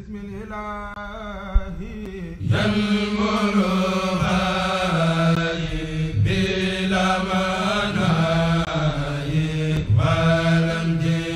بسم الإله ينمر هاي بلا مناي ولم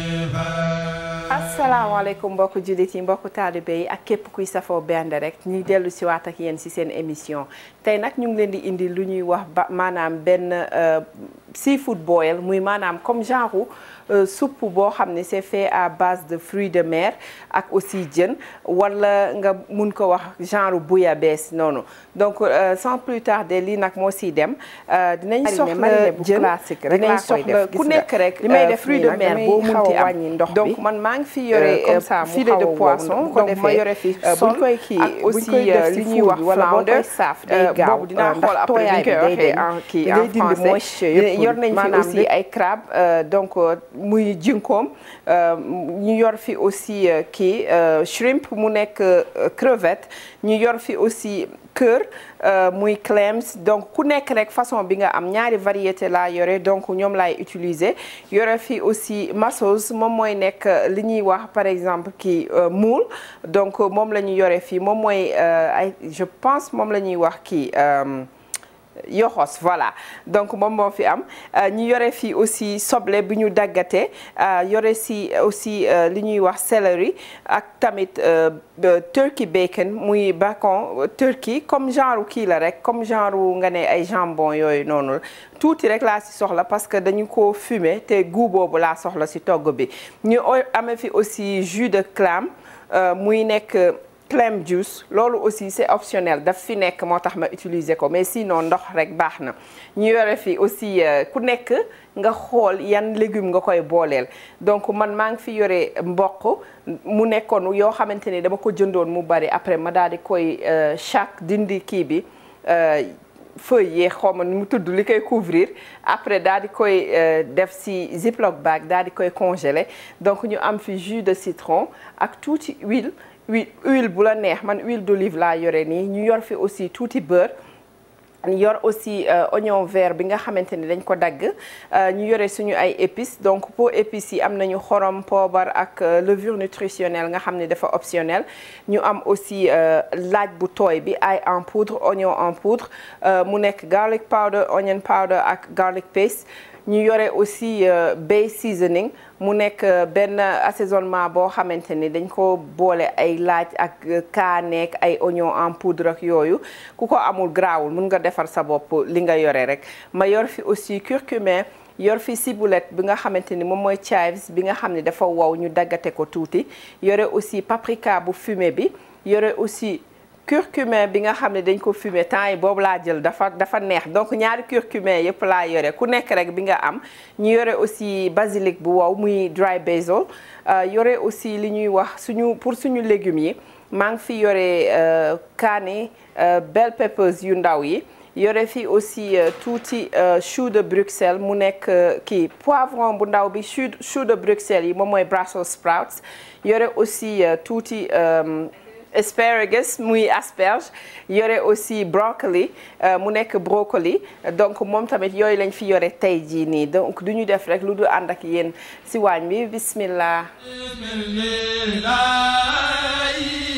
جهاد asalaamaaleykum mbokku jullit yi mbokku taalibe yi ak képp kuy safoo Bernde rek ñuy dellu si waat ak yéen si seen émission tey nag ñu ngi leen di indi lu ñuy wax ba maanaam benn euh, seafood boil muy maanaam comme genre euh, soupe boo xam ne c'est fait à base de fruits de mer ak aussi jën wala nga mun ko wax genre bouillabaisse noonu donc euh, sans plus tarder lii nag moo siy dem euh, dinañ soxla mariner bu jën classique rek dinañ laa koy soxla def, ku gis nga. nekk rek li may euh, def fruits nii de nag mer damay boo xaw a munti am wàññi ndox bi. donc man maa ngi fi yore Euh, comme ça mu filet de xaw a wow. poisson bu ko donc ma defee, yore fi euh, buñ sol koy kii ak buñ aussi koy def euh, ci li ñuy four wax bi wala boo flounder koy saaf day Euh, gaaw, boobu dinaa euh, ndax xool après tooyaay bi ñu bi koy day waxee dañ. en kii Da en ngay dindi français moisture yëpp, yor nañ fi maanaam aussi lépp. ay crabe euh, donc euh, muy jinkoom euh, ñu yor fi aussi euh, kii euh, shrimp mu nekk euh, crevette ñu yor fi aussi cœur euh, muy clams donc ku nekk rek façon bi nga am ñaari variété laa yore donc ñoom laay utiliser yore fi aussi masseuse moom mooy nekk euh, li ñuy wax par exemple kii euh, moule donc euh, moom la ñu yore fii moom mooy euh, ay je pense moom la ñuy wax kii euh, yoxos voilà donc moom moo fi am Euh, ñu yore fii aussi soble bi ñu daggate euh, yore si aussi euh, li ñuy wax céleri ak tamit euh, euh, turkey bacon muy bacon euh, turkey comme genre kii la rek comme genre nga ne ay jambon yooyu noonu tuuti rek laa si soxla parce que dañu ko fumer te goût boobu laa soxla si togg bi ñu o- amee fi aussi jus de clam euh, muy nekk clam juice loolu aussi c'est optionnel daf fi nekk moo tax ma utiliser ko mais sinon ndox rek baax na ñu yore fi aussi euh, ku nekk nga xool yan légume nga koy booleel donc man maa ngi fi yore mboq mu nekkoon yoo xamante ni dama ko jëndoon mu bari après ma daal di koy euh, chaque dindi kii bi euh, feuille yee xaw ma nu mu tudd li koy couvrir après daal di koy euh, def si ziploc bag daal di koy congeler donc ñu am fi jus de citron ak tuuti huile huile huile bu la neex man huile d'olive laa yore nii ñu yor fi aussi tuuti beurre ñu yor aussi euh, oignon vert bi nga xamante ni dañ ko dagg euh, ñu yore suñu ay épices donc pour épices yi am nañu xorom poobar ak euh, levure nutritionnelle nga xam ne dafa optionnel ñu am aussi euh, laaj bu tooy bi ail en poudre oignon en poudre euh, mu nekk garlic powder onion powder ak garlic paste ñu yore aussi euh, bay seasoning mu nekk euh, benn assaisonnement boo xamante ni dañ ko boole ay laaj ak euh, kaaneek ay oignon en poudre ak yooyu ku ko amul grawul mun nga defar sa bopp li nga yore rek ma yor fi aussi curcumin yor fi ciboulette bi nga xamante ni moom mooy chives bi nga xam ne dafa wow ñu daggate ko tuuti yore aussi paprika bu fumé bi yore aussi curcumin bi nga xam ne dañ ko fumer temps yi boobu laa jël dafa dafa neex donc ñaari curcumin yëpp laa yore ku nekk rek bi nga am ñu yore aussi basilic bu wow muy dry basil euh, yore aussi li ñuy wax suñu pour suñu légumes yi maa ngi fi yore euh, kaani euh, bell peppers yu ndaw yi yore fi aussi euh, tuuti euh, chou de Bruxelles mu nekk euh, kii poivron bu ndaw bi chou chou de Bruxelles yi moom mooy Brussels sprouts yore aussi euh, tuuti euh, asparagus muy asperge yore aussi brocoli euh, mu nekk brocoli donc moom tamit yooyu lañ fi yore tey jii nii donc du ñu def rek lu du ànd ak yéen si waañ bi bismillah بسم الإله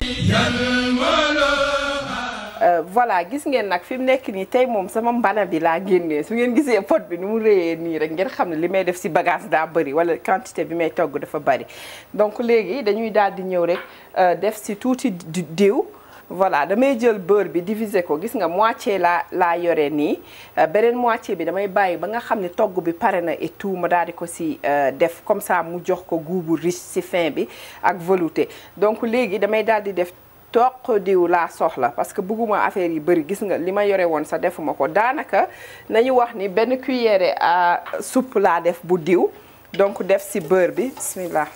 ينمر Euh, voilà gis ngeen nag fi mu nekk nii tey moom sama mbana bi laa génnee su ngeen gisee pot bi ni mu réyee nii rek ngeen xam ne li may def si bagage daa bëri wala quantité bi may togg dafa bëri donc léegi dañuy daal di ñëw rek euh, def si tuuti di- diw voilà damay jël beurre bi diviser ko gis nga moitié laa laa yore nii euh, beneen moitié bi damay bàyyi ba nga xam ne togg bi pare na et tout ma daal di ko si euh, def comme ça mu jox ko goût bu riche si fin bi ak velouté donc léegi damay daal di def toq diw laa soxla parce que bëgguma affaire yi bëri gis nga li ma yore woon sa defuma ko daanaka nañu wax ni benn cuillère à soupe laa def bu diw donc def si beurre bi bismillah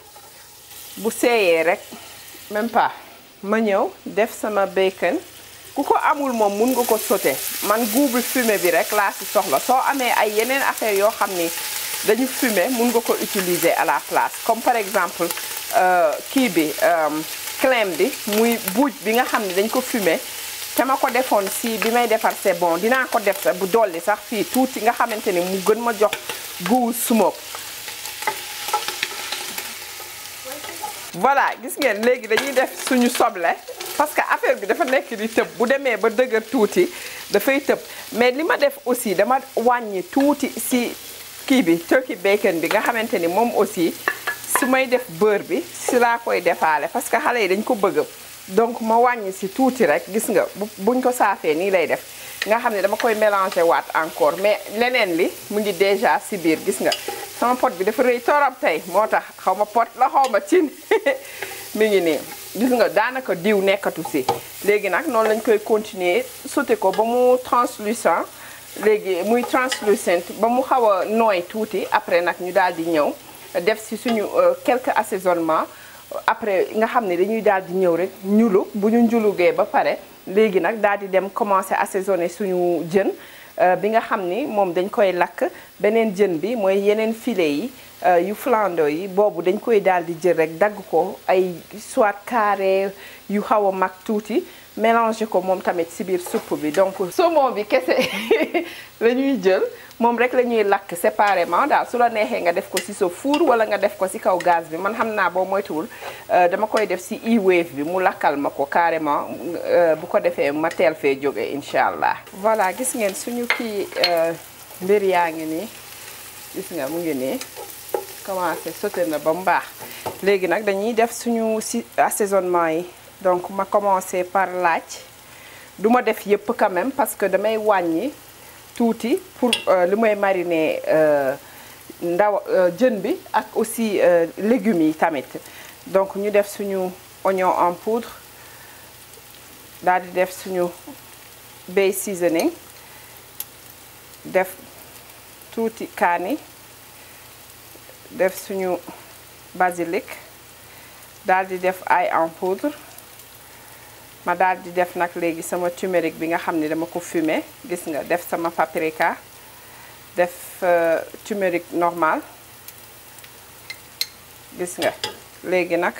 bu seeyee rek même pas ma ñëw def sama bacon ku ko amul moom mun nga ko sauté man goût bi fumé bi rek laa si soxla soo amee ay yeneen affaire yoo xam ni dañu fumé mun nga ko utiliser à la place comme par exemple euh, kii bi euh, clem bi muy buuj bi nga xam ne dañ ko fumé te ma ko defoon si bi may defar c'est bon dinaa ko def sax bu dolli sax fii tuuti nga xamante ni mu gën ma jox goût smoke voilà gis ngeen léegi dañuy def suñu soble parce que affaire bi dafa nekk di tëb bu demee ba dëgër tuuti dafay tëb mais li ma def aussi dama wàññi tuuti si kii bi turkey bacon bi nga xamante ni moom aussi su may def beurre bi si laa koy defaale parce que xale yi dañ ko bëgg donc ma wàññi si tuuti rek gis nga buñ ko saafee nii lay def nga xam ne dama koy mélanger waat encore mais leneen li mu ngi déjà si biir gis nga sama pot bi dafa rëy torop tey moo tax xaw ma pot la xaw ma cin mi ngi nii gis nga daanaka diw nekkatu si léegi nag noonu lañ koy continuer sauté ko ba mu translucent léegi muy translucent ba mu xaw a nooy tuuti après nag ñu daal di ñëw def si suñu quelques assaisonnements après nga xam ne dañuy daal di ñëw rek ñulu bu ñu njulugee ba pare léegi nag daal di dem commencer assaisonner suñu jën bi nga xam ni moom dañ koy lakk beneen jën bi mooy yeneen filet yi yu flando yi boobu dañ koy daal di jël rek dagg ko ay soit carré yu xaw a mag tuuti mélanger ko moom tamit ci biir supp bi donc saumon bi kese la ñuy jël moom rek la ñuy lakk séparément daal su la neexee nga def ko ci sa four wala nga def ko ci kaw gaz bi man xam naa boo moytuwul dama koy def ci e-wave bi mu lakkal ma ko carrément bu ko defee ma teel fee jóge incha allah. voilà gis ngeen suñu kii mbir yaa ngi nii gis nga mu ngi nii commencé sauté na ba mu baax léegi nag dañuy def suñu ci assaisonnement yi donc ma commencé par laaj du ma def yëpp quand même parce que damay wàññi. tuuti pour li may mariner ndaw jën bi ak aussi légumes yi tamit donc ñu def suñu oignon en poudre daal di def suñu bay seasoning def tuuti kaani def suñu basilic daal di def ail en poudre ma daal di def nag léegi sama turmeric bi nga xam ne dama ko fumé gis nga def sama paprika def turmeric normal gis nga léegi nag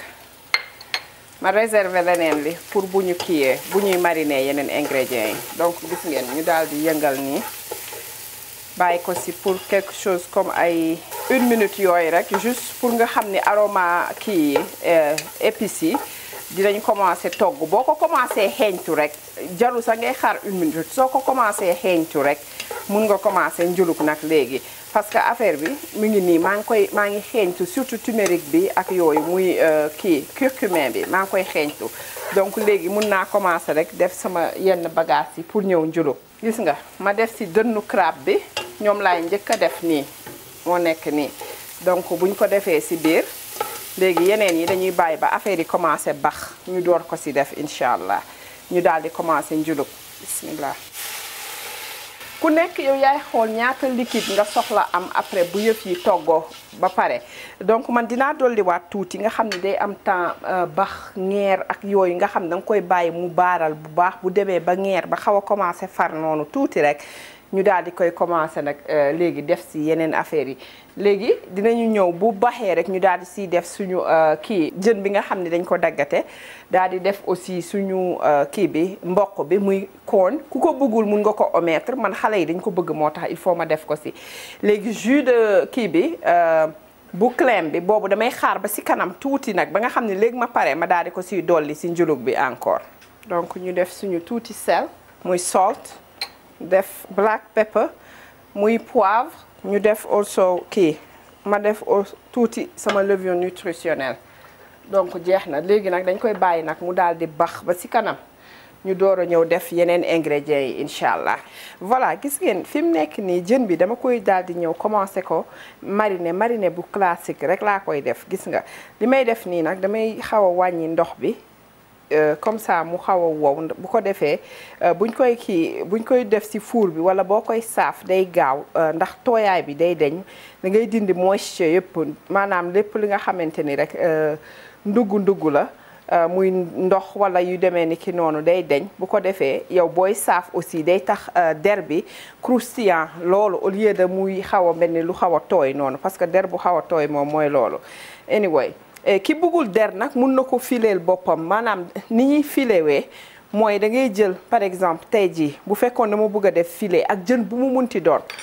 ma réserver leneen li pour bu ñu kiiyee bu ñuy mariner yeneen ingrédients yi donc gis ngeen ñu daal di yëngal nii bàyyi ko ci pour quelque chose comme ay une minute yooyu rek juste pour nga xam ni aroma kii yi épices yi dinañ commencé togg boo ko commencé xeeñtu rek jarul sax ngay xaar une minute soo ko commencé xeeñtu rek mun nga commencé njuluk nag léegi parce que affaire bi mu ngi nii maa ngi koy maa ngi xeeñtu surtout turmeric bi ak yooyu muy kii curcumin bi maa ngi koy xeeñtu donc léegi mun naa commencé rek def sama yenn bagage yi pour ñëw njuluk gis nga ma def ci dënnu crabe bi ñoom laay njëkk a def nii moo nekk nii donc buñ ko defee ci biir léegi yeneen yi dañuy bàyyi ba affaire yi commencé bax ñu door ko ci def incha allah ñu daal di commencé njulub bismillah ku nekk yow yaay xool ñaata liquide nga soxla am après bu yëf yi toggoo ba pare donc man dinaa dolliwaat tuuti nga xam ne day am temps bax ñeer ak yooyu nga xam ne danga koy bàyyi mu baaral bu baax bu demee ba ñeer ba xaw a commencé far noonu tuuti rek ñu daal di koy commencé nag léegi def ci yeneen affaires yi léegi dinañu ñëw bu baxee rek ñu daal di siy def suñu kii jën bi nga xam ne dañ ko daggate daal di def aussi suñu kii bi mboq bi muy corn ku ko bëggul mun nga ko omettre man xale yi dañ ko bëgg moo tax il faut ma def ko ci léegi jus de kii bi bu clem bi boobu damay xaar ba ci kanam tuuti nag ba nga xam ne léegi ma pare ma daal di ko ciy dolli ci njulug bi encore donc ñu def suñu tuuti sel muy salt def black pepper muy poivre ñu def also kii ma def tuuti sama levure nutritionnelle donc jeex na léegi nag dañ koy bàyyi nag mu daal di bax ba ci kanam ñu door a ñëw def yeneen ingrédients yi incha allah voilà gis ngeen fi mu nekk nii jën bi dama koy daal di ñëw commencé ko mariner mariner bu classique rek laa koy def gis nga li may def nii nag damay xaw a wàññi ndox bi comme ça mu xaw a wow bu ko defee buñ koy kii buñ koy def ci four bi walla boo koy saaf day gaaw ndax tooyaay bi day deñ da ngay dindi moisture yëpp maanaam lépp li nga xamante ni rek ndugg ndugg la muy ndox walla yu demee ni ki noonu day deñ bu ko defee yow booy saaf aussi day tax der bi croustillant loolu au lieu de muy xaw a mel ni lu xaw a tooy noonu parce que der bu xaw a tooy moom mooy loolu anyway ki bëggul der nag mun na ko fileel boppam maanaam ni ñuy filewee mooy da ngay jël par exemple tey jii bu fekkoon dama bëgg a def filet ak jën bu mu munti doon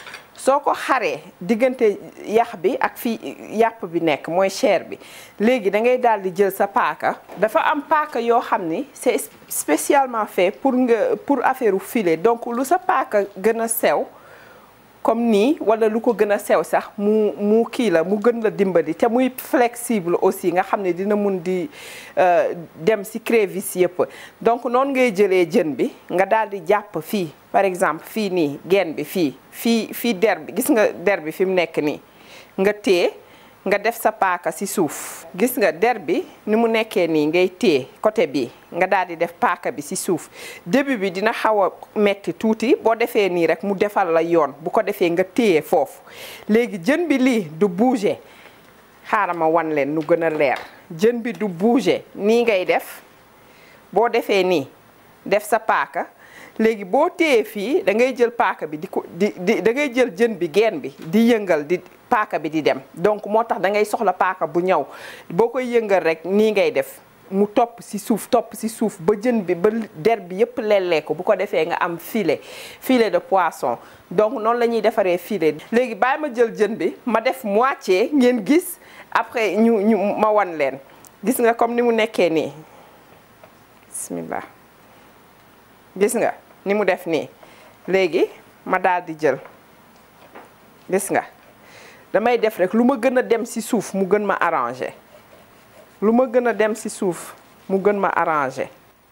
soo ko xaree diggante yax bi ak fii yàpp bi nekk mooy chair bi léegi da ngay daal di jël sa paaka dafa am paaka yoo xam ni c'est spécialement fait pour nga pour affaire u filet donc lu sa paaka gën a sew comme nii wala lu ko gën a sew sax mu mu kii la mu gën la dimbali te muy flexible aussi nga xam ne dina mun di dem ci crevice yëpp donc noonu ngay jëlee jën bi nga daal di jàpp fii par exemple fii nii genn bi fii fii fii der bi gis nga der bi fi mu nekk nii nga téye nga def sa paaka ci suuf gis nga der bi ni mu nekkee nii ngay téye côté bi nga daal di def paaka bi ci suuf début bi dina xaw a metti tuuti boo defee nii rek mu defal la yoon bu ko defee nga téye foofu léegi jën bi lii du bouger xaaral ma wan leen nu gën a leer jën bi du bouger nii ngay def boo defee nii def sa paaka léegi boo téye fii da ngay jël paaka bi di ko di di da ngay jël jën bi geen bi di yëngal di paaka bi di dem donc moo tax da ngay soxla paaka bu ñaw boo koy yëngal rek nii ngay def mu topp ci suuf topp ci suuf ba jën bi ba der bi yëpp lellee ko bu ko defee nga am filet filet de poisson donc noonu la ñuy defaree filet léegi bàyyi ma jël jën bi ma def moitié ngeen gis après ñu ñu ma wan leen gis nga comme ni mu nekkee nii bismillah gis nga ni mu def nii léegi ma daal di jël gis nga damay def rek lu ma gën a dem ci suuf mu gën ma arranger lu ma gën a dem ci suuf mu gën ma arranger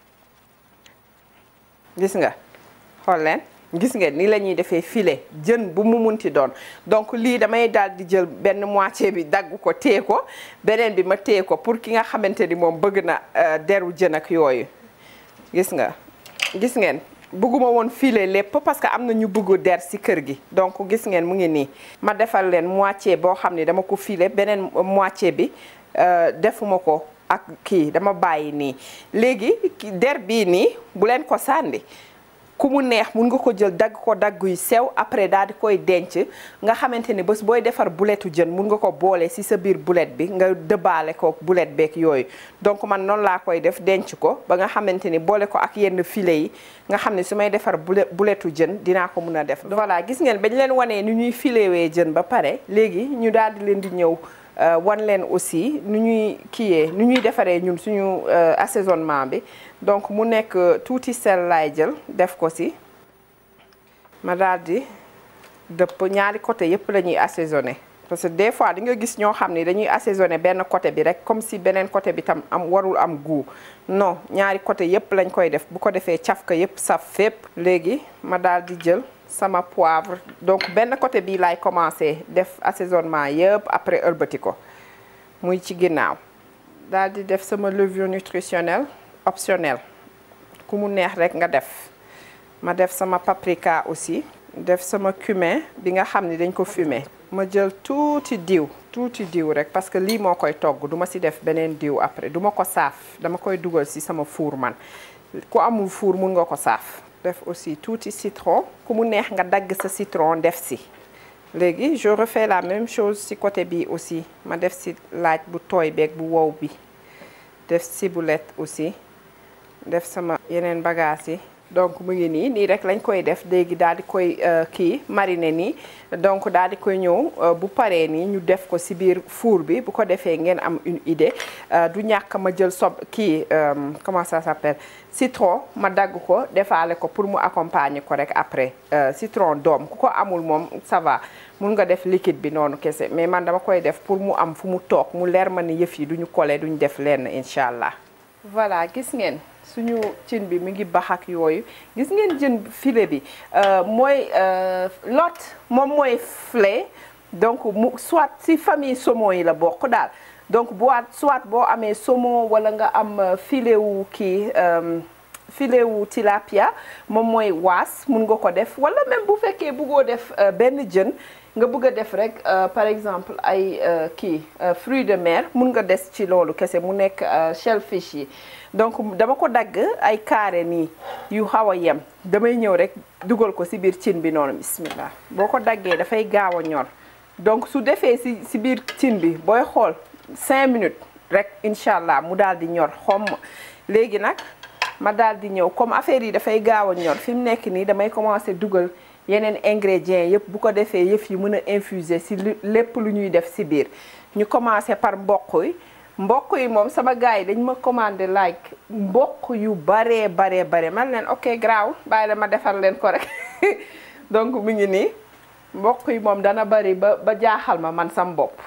gis nga xool leen gis ngeen ni la ñuy defee filet jën bu mu munti doon donc lii damay daal di jël benn moitié bi dagg ko téye ko beneen bi ma téye ko pour ki nga xamante ni moom bëgg na deru jën ak yooyu gis nga gis ngeen bëgguma woon filer lépp parce que am na ñu bëgg der ci kër gi donc gis ngeen mu ngi nii ma defal leen moitié boo xam ne dama ko filer beneen moitié bi defuma ko ak kii dama bàyyi nii léegi der bii nii bu leen ko sànni ku mu neex mun nga ko jël dagg ko dagg yu sew après daal di koy denc nga xamante ni bés booy defar buletu jën mun nga ko boole ci sa biir bulet bi nga dëbbaale ko bulet beeg yooyu donc man noonu laa koy def denc ko ba nga xamante ni boole ko ak yenn filet yi nga xam ne su may defar bule buletu jën dinaa ko mun a def voilà gis ngeen bañ leen wanee ni ñuy filewee jën ba pare léegi ñu daal di leen di ñëw wan leen aussi nu ñuy kiiyee nu ñuy defaree ñun suñu assaisonnement bi donc mu nekk tuuti sel laay jël def ko ci ma daal di dëpp ñaari côté yépp la ñuy assaisonné parce que des fois di nga gis ñoo xam ni dañuy assaisonné benn côté bi rek comme si beneen côté bi tam am warul am goût non ñaari côté yépp lañ koy def bu ko defee cafka yépp saf fépp léegi ma daal di jël sama poivre donc benn côté bii laay commencé def assaisonnement yëpp après ëlbati ko muy ci ginnaaw daal di def sama levure nutritionnelle optionnelle ku mu neex rek nga def ma def sama paprika aussi def sama cumin bi nga xam ni dañ ko fumer ma jël tuuti diw tuuti diw rek parce que lii moo koy togg duma ci def beneen diw après duma ko saaf dama koy dugal ci sama four man ku amul four mun nga ko saaf def aussi tuuti citron ku mu neex nga dagg sa citron def ci léegi je refais la même chose ci côté bi aussi ma def ci laaj bu tooy beeg bu wow bi def ciboulette aussi def sama yeneen bagages yi donc mu ngi nii nii rek lañ koy def léegi daal di koy kii mariner nii donc daal di koy ñëw bu paree nii ñu def ko ci biir four bi bu ko defee ngeen am une idée du ñàkk ma jël sob kii comment ça s'appelle citron ma dagg ko defaale ko pour mu accompagner ko rek après citron doom ku ko amul moom ça va mun nga def liquide bi noonu kese mais man dama koy def pour mu am fu mu toog mu leer ma ni yëf yi duñu coller duñu def lenn incha allah. voilà gis ngeen suñu cin bi mi ngi bax ak yooyu gis ngeen jën filet bi mooy lot moom mooy filet donc mu soit ci famille saumon yi la bokk daal donc bu soit boo amee saumon wala nga am filet wu kii filet wu tilapia moom mooy waas mun nga ko def wala même bu fekkee bëggoo def benn jën nga bëgg a def rek par exemple ay kii fruits de mer mun nga des ci loolu kese mu nekk shellfish yi donc dama ko dagg ay carré nii yu xaw a yem damay ñëw rek dugal ko ci biir cin bi noonu bismillah boo ko daggee dafay gaaw a ñor donc su defee ci ci biir cin bi booy xool 5 minutes rek incha allah mu daal di ñor xomm léegi nag ma daal di ñëw comme affaire yi dafay gaaw a ñor fi mu nekk nii damay commencer dugal yeneen ingrédients yëpp bu ko defee yëf yi mën a infuser si lépp lu ñuy def si biir ñu commencé par mboq yi mboq yi moom sama gars yi dañ ma commandé like mboq yu baree baree bare man leen ok graw bàyyi la ma defar leen ko rek donc mi ngi nii mboq yi moom dana bari ba ba jaaxal ma man sam bopp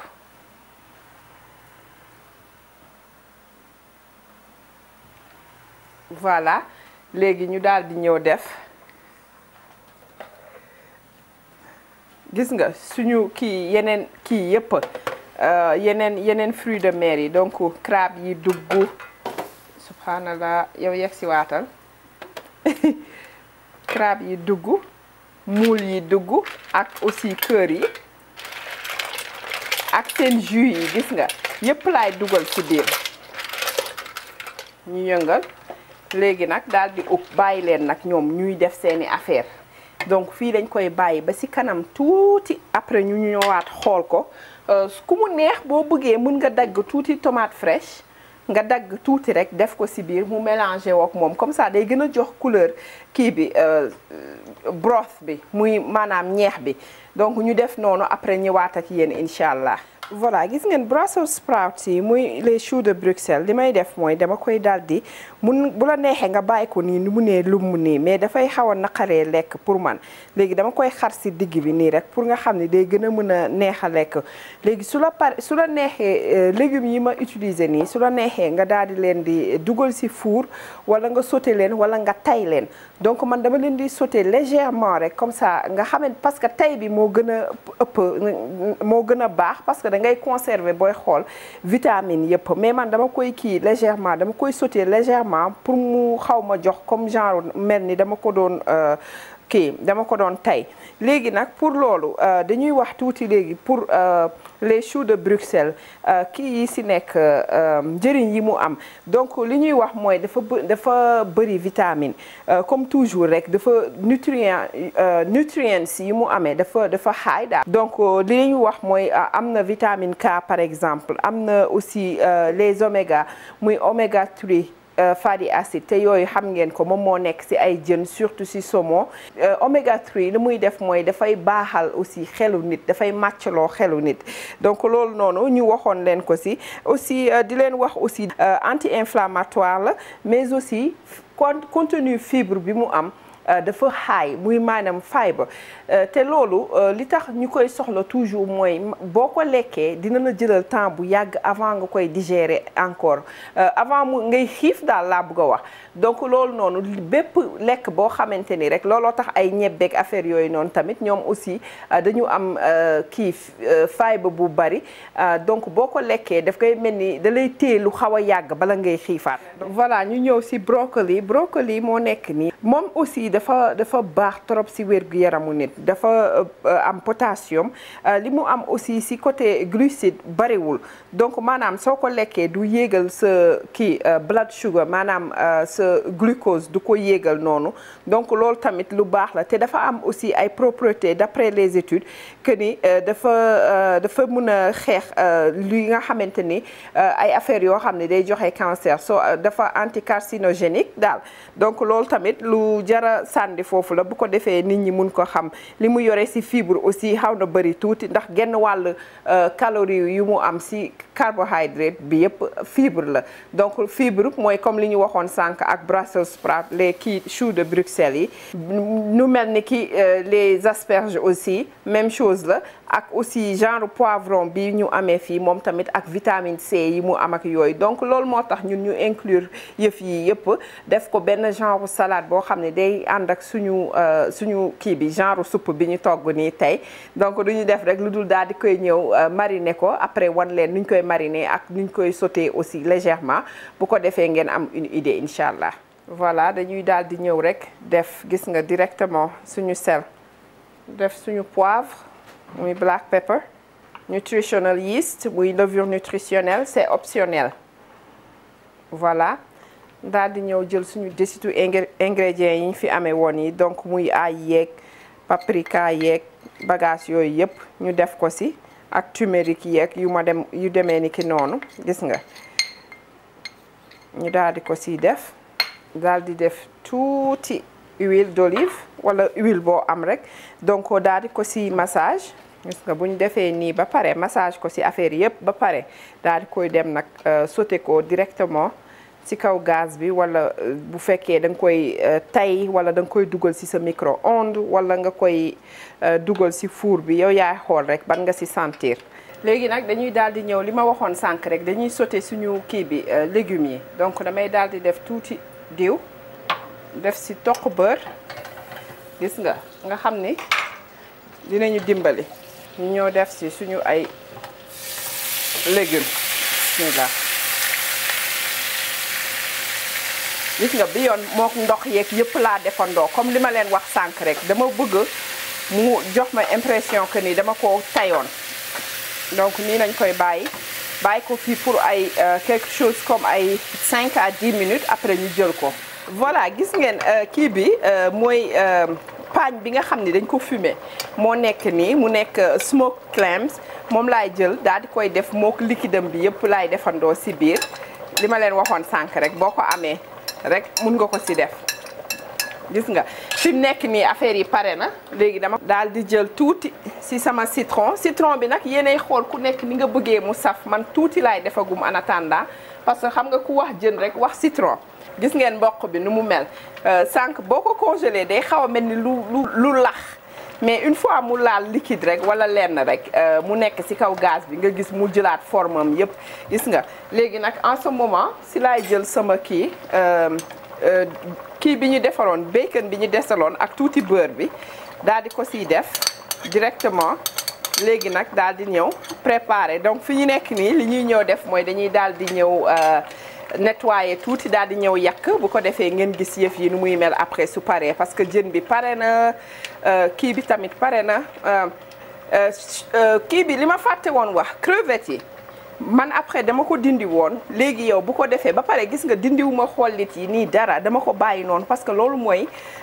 voilà léegi ñu daal di ñëw def gis nga suñu kii yeneen kii yëpp yeneen yeneen fruits de mer yi donc crabe yi dugg subhanallah yow yegg si waatal crabe yi dugg muul yi dugg ak aussi kër yi ak seen jus yi gis nga yëpp laay dugal ci biir ñu yëngal léegi nag daal di ub bàyyi leen nag ñoom ñuy def seeni affaire donc fii dañ koy bàyyi ba ci kanam tuuti après ñu ñëwaat xool ko ku mu neex boo bëggee mën nga dagg tuuti tomate fraîche nga dagg tuuti rek def ko ci biir mu mélangé wook moom comme ça day gën a jox couleur kii bi broth bi muy maanaam ñeex bi donc ñu def noonu après ñëwaat ak yéen incha allah. voilà gis ngeen Brussels sprouts yi muy les choux de Bruxelles li may def mooy dama koy daldi mun bu la neexee nga bàyyi ko nii ni mu nee lu mu nii mais dafay xaw a naqaree lekk pour man léegi dama koy xar ci digg bi nii rek pour nga xam ne day gën a mën a neex a lekk léegi su la pare su la neexee légumes yi ma utiliser nii su la neexee nga daal di leen di dugal ci four wala nga sauté leen wala nga tay leen donc man dama leen di sauté légèrement rek comme ça nga xamante parce que tay bi moo gën a ëpp moo gën a baax parce que da ngay conserver booy xool vitamine yëpp mais man dama koy kii légèrement dama koy sauté légèrement pour mu xaw ma jox comme genre mel ni dama ko doon kii dama ko doon tay léegi nag pour loolu dañuy wax tuuti léegi pour les choux de Bruxelles kii yi ci nekk njëriñ yi mu am donc li ñuy wax mooy dafa dafa bëri vitamine comme toujours rek dafa nutrient nutrients yi mu amee dafa dafa high daal donc li ñuy wax mooy am na vitamine K par exemple am na aussi les oméga muy oméga 3 fatty acide te yooyu xam ngeen ko moom moo nekk ci ay jën surtout ci saumon oméga 3 li muy def mooy dafay baaxal aussi xelu nit dafay màccloo xelu nit donc loolu noonu ñu waxoon leen ko ci aussi di leen wax aussi anti-inflammatoire la mais aussi contenu fibre bi mu am dafa high muy maanaam fibre te loolu li tax ñu koy soxla toujours mooy boo ko lekkee dina la jëlal temps bu yàgg avant nga koy digérer encore avant mu ngay xiif daal laa bëgg a wax donc loolu noonu bépp lekk boo xamante ni rek looloo tax ay ñebbeeg affaire yooyu noonu tamit ñoom aussi dañu am kii fibre bu bari donc boo ko lekkee daf koy mel ni da lay téye lu xaw a yàgg bala ngay xiifaat. voilà ñu ñëw ci brocoli brocoli moo nekk nii moom aussi dafa dafa baax trop ci wér-gu-yaramu nit dafa am potassium li mu am aussi ci côté glucide bariwul donc maanaam soo ko lekkee du yéegal sa kii blood sugar maanaam sa glucose du ko yéegal noonu donc loolu tamit lu baax la te dafa am aussi ay propriétés d'après les études que ni dafa dafa mën a xeex li nga xamante ni ay affaires yoo xam ne day joxe cancer so dafa anticarcinogénique daal donc loolu tamit lu jara sànni foofu la bu ko defee nit ñi mun ko xam li mu yore ci fibre aussi xaw na bëri tuuti ndax genn wàll calorie yu mu am ci carbohydrate bi yëpp fibre la donc fibre mooy comme li ñu waxoon sànq ak Brussels sprout les kii choux de Bruxelles yi nu mel ni ki les asperges aussi même chose la ak aussi genre poivron bi ñu amee fii moom tamit ak vitamine C yi mu am ak yooyu donc loolu moo tax ñun ñu inclure yëf yi yëpp def ko benn genre salade boo xam ne day ànd ak suñu suñu kii bi genre soupe bi ñu togg nii tey donc du ñu def rek lu dul daal di koy ñëw mariner ko après wan leen nuñ koy mariner ak nuñ koy sauter aussi légèrement bu ko defee ngeen am une idée incha allah. voilà dañuy daal di ñëw rek def gis nga directement suñu sel def suñu poivre muy black pepper nutritional yeast muy levure nutritionnelle c'est optionnel voilà daal di ñëw jël suñu desitu ingrédients yi ñu fi amee woon yi donc muy ail yeeg paprika yeeg bagage yooyu yëpp ñu def ko ci ak turmeric yeeg yu ma dem yu demee ni ki noonu gis nga ñu daal di ko ciy def daal di def tuuti huile d'olive wala huile boo am rek donc daal di ko si massage gis nga bu ñu defee nii ba pare massage ko si affaire yëpp ba pare daal di koy dem nag sauté ko directement ci kaw gaz bi wala bu fekkee da nga koy tay wala da nga koy dugal ci sa micro-ondes wala nga koy dugal ci four bi yow yaay xool rek ban nga ci sentir. léegi nag dañuy daal di ñëw li ma waxoon sànq rek dañuy sauté suñu kii bi légumes yi donc damay daal di def tuuti diw def ci toq beurre gis nga nga xam ni dinañu dimbali ñu ñëw def ci suñu ay légumes bismillah gis nga bi yoon mook ndox yeeg yëpp laa defandoo comme li ma leen wax sànq rek dama bëgg mu jox ma impression que ni dama ko tayoon donc nii lañ koy bàyyi bàyyi ko fii pour ay quelque chose comme ay 5 à 10 minutes après ñu jël ko. voilà gis ngeen kii bi mooy paañ bi nga xam ni dañ ko fumé moo nekk nii mu nekk smoke clams moom laay jël daal di koy def mook liquidam bi yëpp laay defandoo si biir li ma leen waxoon sànq rek boo ko amee. rek mun nga ko ci def gis nga fi mu nekk nii affaire yi pare na léegi dama daal di jël tuuti ci sama citron citron bi nag yéenay xool ku nekk ni nga bëggee mu saf man tuuti laay defagum en attendant parce que xam nga ku wax jën rek wax citron gis ngeen mboq bi nu mu mel sànq boo ko congelé day xaw a mel ni lu lu lu lax mais une fois mu laal liquide rek wala lenn rek mu nekk ci kaw gaz bi nga gis mu jëlaat forme am yépp gis nga léegi nag en ce moment ci laay jël sama kii kii bi ñu defaroon bacon bi ñu desaloon ak tuuti beurre bi daal di ko ciy def directement léegi nag daal di ñëw préparer donc fi ñu nekk nii li ñuy ñëw def mooy dañuy daal di ñëw nettoyer tuuti daal di ñëw yàq bu ko defee ngeen gis yëf yi nu muy mel après su paree parce que jën bi pare na kii bi tamit pare na kii bi li ma fàtte woon wax crevettes yi man après dama ko dindi woon léegi yow bu ko defee ba pare gis nga dindiwuma xollit yi nii dara dama ko bàyyi noonu parce que loolu mooy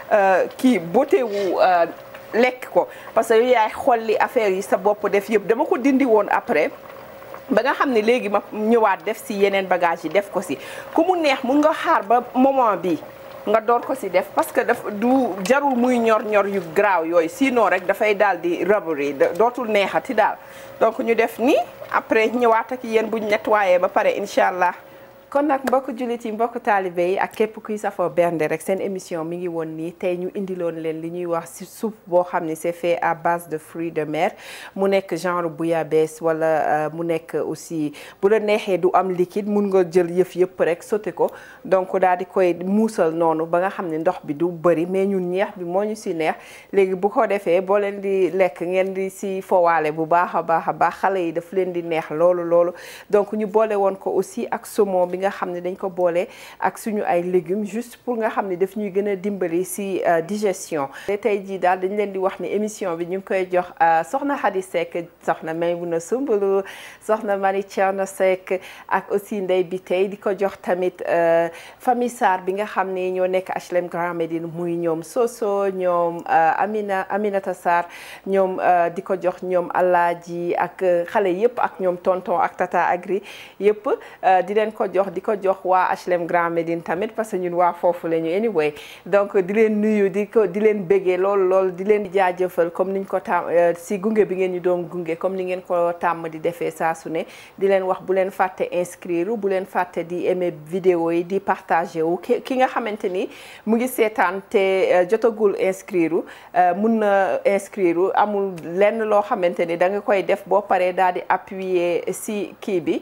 kii beauté wu lekk ko parce que yow yaay xolli affaire yi sa bopp def yëpp dama ko dindi woon après ba nga xam ne léegi ma ñëwaat def si yeneen bagage yi def ko si ku mu neex mun nga xaar ba moment bi nga door ko si def parce que daf du jarul muy ñor ñor yu graaw yooyu sinon rek dafay daal di rubbery dootul neexati daal donc ñu def nii après ñëwaat ak yéen buñ nettoyé ba pare incha allah. kon nag mbokk jullit yi mbokk taalibe yi ak képp kuy safoo bernde rek seen émission mi ngi woon nii tey ñu indiloon leen li ñuy wax ci soupe boo xam ne c'est fait à base de fruits de mer mu nekk genre bouillabaisse wala mu nekk aussi bu la neexee du am liquide mun nga jël yëf yëpp rek sauté ko donc daal di koy muusal noonu ba nga xam ne ndox bi du bëri mais ñun ñeex bi moo ñu ci neex léegi bu ko defee boo leen di lekk ngeen di ci fowaale bu baax a baax a baax xale yi daf leen di neex loolu loolu donc ñu boole woon ko aussi ak saumon bi nga xam ne dañ ko boole ak suñu ay légumes juste pour nga xam ne daf ñuy gën a dimbali ci digestion te tey jii daal dañ leen di wax ni émission bi ñu ngi koy jox soxna Khady Seck soxna Maymuna Sumbulu soxna Mari Thierno Seck ak aussi ndey bi tey di ko jox tamit famille Sarr bi nga xam ne ñoo nekk HLM Grand Médine muy ñoom Soso ñoom Amina Aminata Sarr ñoom di ko jox ñoom Alaaji ak xale yëpp ak ñoom tonton ak tata Agri yëpp di leen ko jox di ko jox waa HLM Grand Médine tamit parce que ñun waa foofu la ñu anyway donc di leen nuyu di ko di leen béggee loolu loolu di leen jaajëfal comme niñ ko tàmm si gunge bi ngeen ñu doon gunge comme ni ngeen ko tàmm di defee saa su ne di leen wax bu leen fàtte inscrire bu leen fàtte di aimer vidéo yi di partager wu ki nga xamante ni mu ngi seetaan te jotagul inscrire mun na inscrire amul lenn loo xamante ni da nga koy def boo paree daal di appuyer si kii bi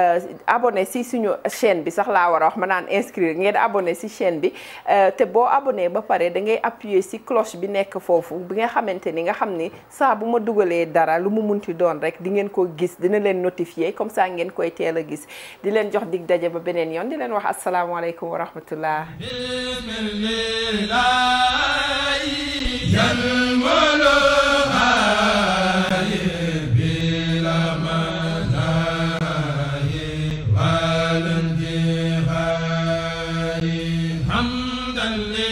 abonné si suñu chaîne bi sax laa war a wax ma naan inscrire ngeen abonné ci chaîne bi te boo abonné ba pare da ngay appuyer ci cloche bi nekk foofu bi nga xamante ni nga xam ni saa bu ma dugalee dara lu mu munti doon rek di ngeen ko gis dina leen notifier comme ça ngeen koy teel a gis di leen jox dig daje ba beneen yoon di leen wax asalaamaaleykum wa rahmatullah حمدا